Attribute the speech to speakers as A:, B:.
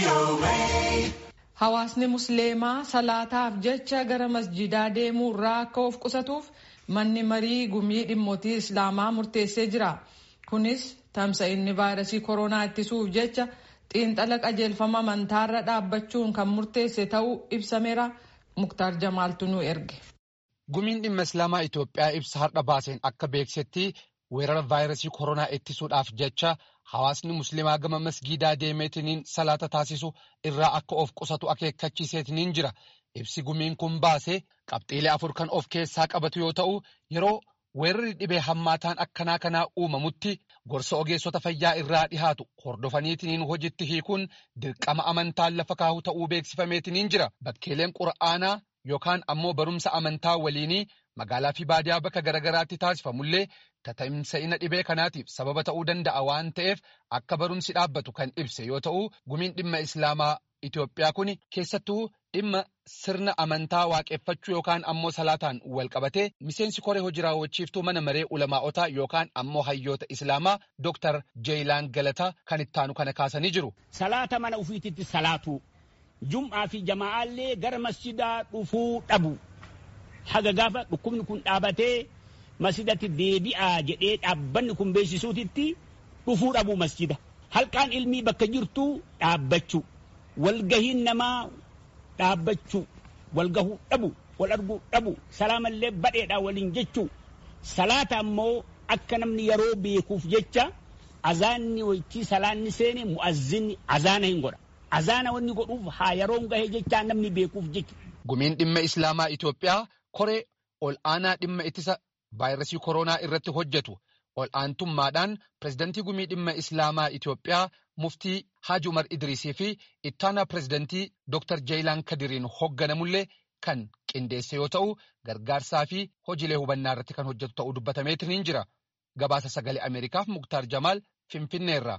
A: Hawaasni musliimaa salaataaf jecha gara masjidaa deemuu irraa akka of qusatuuf manni marii gumii dhimmootii islaamaa murteessee jira. Kunis tamsa'inni vaayirasii koronaa ittisuuf jecha xiinxala qajeelfama amantaarra dhaabbachuun kan murteesse ta'uu ibsameera. Muktaar Jamaaltu nu erge.
B: Gumiin dhimma islaamaa Itoophiyaa ibsa har'a baaseen akka beeksetti weerara vaayirasii koronaa ittisuudhaaf jecha hawaasni musliimaa gama masgiidaa deemeetiniin salaata taasisu irraa akka of qusatu akeekkachiiseetiniin jira. Ibsi gumiin kun baasee qabxiilee afur kan of keessaa qabatu yoo ta'u yeroo weerarri dhibee hammaataan akkanaa kanaa uumamutti gorsa ogeessota fayyaa irraa dhihaatu hordofaniitiniin hojitti hiikuun dirqama amantaan lafa kaahu ta'uu beeksifameetiniin jira. Bakkeeleen qura'aanaa yookaan ammoo barumsa amantaa waliinii magaalaa fi baadiyaa bakka garagaraatti taasifamullee tatamsa'ina dhibee kanaatiif sababa ta'uu danda'a waan ta'eef akka barumsi dhaabbatu kan ibse yoo ta'u gumiin dhimma islaamaa Itoophiyaa kun keessattuu dhimma sirna amantaa waaqeffachuu yookaan ammoo salaataan wal qabatee miseensi koree hojii raawwachiiftuu mana maree ulamaa'otaa yookaan ammoo hayyoota islaamaa Dr. Jeeyilaan Galataa kan ittaanu kana kaasanii jiru.
C: Salaata mana ufiititti salaatu jum'aa fi jamaa'aallee gara masjidaa dhufuu dhabu. Haga gaafa dhukkubni kun dhaabatee masjidatti deebi'aa jedhee dhaabbanni kun beeksisuutitti dhufuu dhabu masjida. Halkaan ilmii bakka jirtu dhaabbachuu. walgahiin namaa dhaabbachuu walgahuu dhabu wal arguu dhabu salaamallee badheedhaa waliin jechuu salaata ammoo akka namni yeroo beekuuf jecha azaanni waytii salaanni seene mu'azzinni azaana hin godha azaana wanni godhuuf haa yeroon gahee jechaa namni beekuuf jecha.
B: Gumiin dhimma Islaamaa Itoophiyaa koree ol aanaa dhimma ittisa vaayirasii koronaa irratti hojjetu ol aantummaadhaan pirezidantii gumii dhimma Islaamaa Itoophiyaa muftii Haaji Umar Idriisii fi ittaanaa pirezidantii Dr. Jeeyilaan Kadiriin hoogganamullee kan qindeesse yoo ta'u gargaarsaa fi hojiilee hubannaa irratti kan hojjetu ta'uu dubbatameetiin jira. Gabaasa sagalee Ameerikaaf Muktaar Jamaal Finfinneerraa.